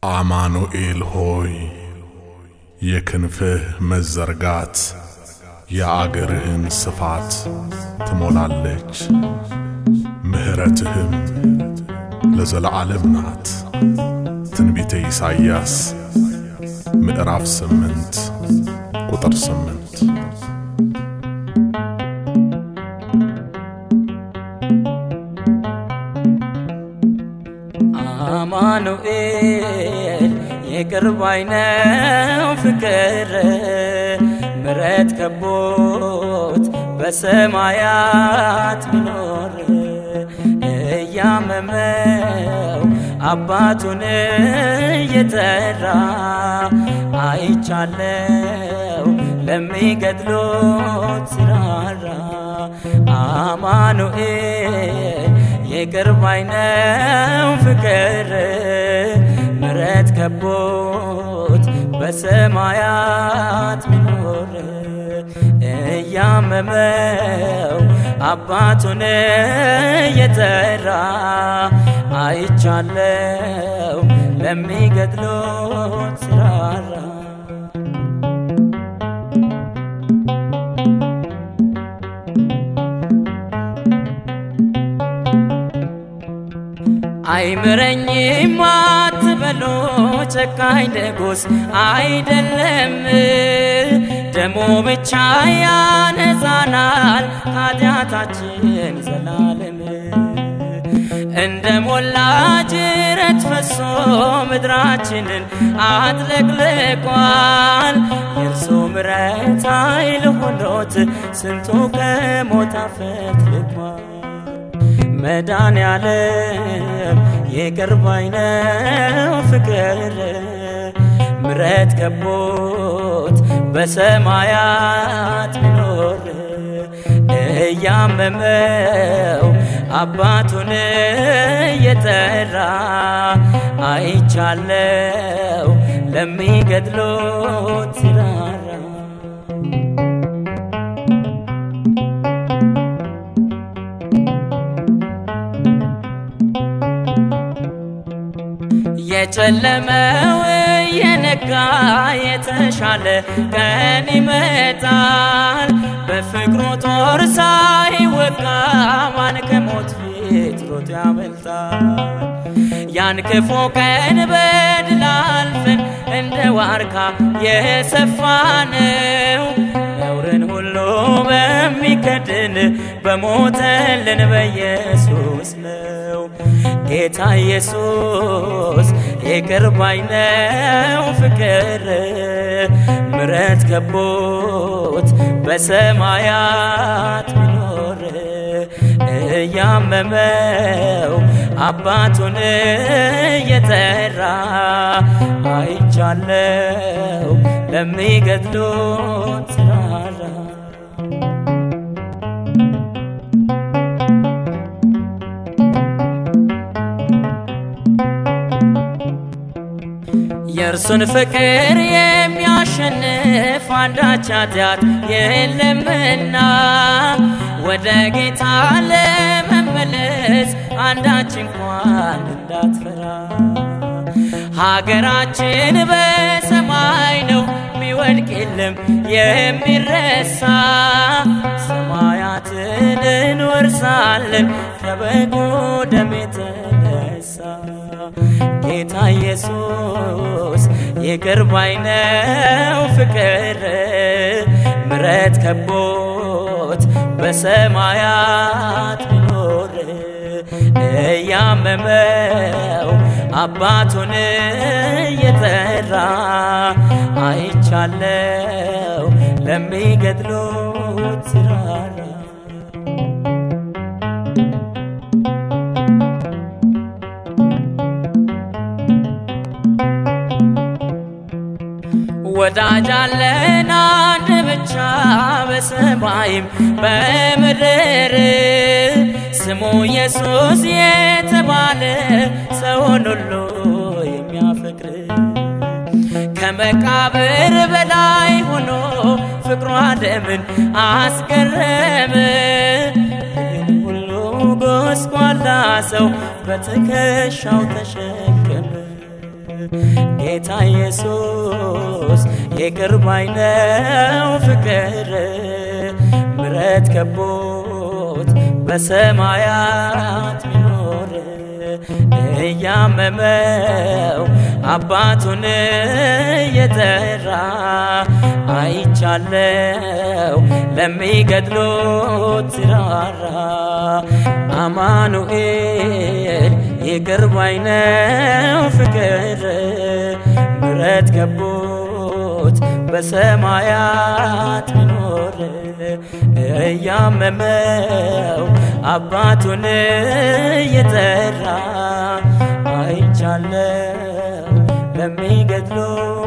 አማኑኤል ሆይ የክንፍህ መዘርጋት የአገርህን ስፋት ትሞላለች፣ ምሕረትህም ለዘለዓለም ናት። ትንቢተ ኢሳይያስ ምዕራፍ ስምንት ቁጥር ስምንት አማኑኤል የቅርብ አይነው ፍቅር ምረት ከቦት በሰማያት ሚኖር እያመመው አባቱን እየጠራ አይቻለው ለሚገድሎት ሲራራ አማኑኤል የቅርብ አይነው ፍቅር ምረት ከቦት በሰማያት ሚኖር እያመመው አባቱን እየጠራ አይቻለው ለሚገድሎት ሲራራ አይምረኝም አትበሎ ጨካኝ ንጉሥ አይደለም፣ ደሞ ብቻ ያነጻናል ከኃጢአታችን ዘላለም። እንደ ሞላ ጅረት ፈሶ ምድራችንን አጥለቅልቋል። የእርሱ ምረት ኃይል ሆኖት ስንቱ ከሞት አፈትልቋል። መዳን ያለም የቅርብ አይነው ፍቅር ምረት ከቦት በሰማያት ሚኖር እያመመው አባቱን እየጠራ አይቻለው ለሚገድሎት ሲራራ የጨለመው የነጋ የተሻለ ቀን ይመጣል። በፍቅሩ ጦር ሳይወጋ ማን ከሞት ፊት ሮጦ ያመልጣል? ያን ክፉ ቀን በድል አልፈን እንደ ዋርካ የሰፋነው ነውርን ሁሉ በሚከድን በሞተልን በኢየሱስ ነው። ጌታ ኢየሱስ የቅርብ አይነው ፍቅር ምረት ከቦት በሰማያት ሚኖር እያመመው አባቱን እየጠራ አይቻለው ለሚገድሎት ሲራራ የእርሱን ፍቅር የሚያሸንፍ አንዳች ኃጢአት የለምና ወደ ጌታ ለመመለስ አንዳች እንኳን እንዳትፈራ። ሀገራችን በሰማይ ነው፣ ሚወድቅ የለም የሚረሳ። ሰማያትን እንወርሳለን ከበጉ ደም የተነሳ ጌታ ኢየሱስ የቅርብ አይነው ፍቅር ምረት ከቦት በሰማያት ሚኖር እያመመው አባቱን እየጠራ አይቻለው ለሚገድሎት ሲራራ ወዳጅ አለን አንድ ብቻ በሰማይም በምድር ስሙ ኢየሱስ የተባለ ሰውን ሁሉ የሚያፈቅር ከመቃብር በላይ ሆኖ ፍቅሯ ዓለምን አስገረመ። ይህን ሁሉ ጎስቋላ ሰው በትከሻው ተሸከመ። ጌታ ኢየሱስ ይቅር ባይ ነው ፍቅር ምረት ከቦት በሰማያት ሚኖር እያመመው አባቱን እየጠራ አይቻለው ለሚገድሎት ራራ አማኑኤል ይቅር ባይ ነው ፍቅር ምረት ከቦት በሰማያት ሚኖር እያመመው አባቱን እየጠራ አይቻለው ለሚገድሎ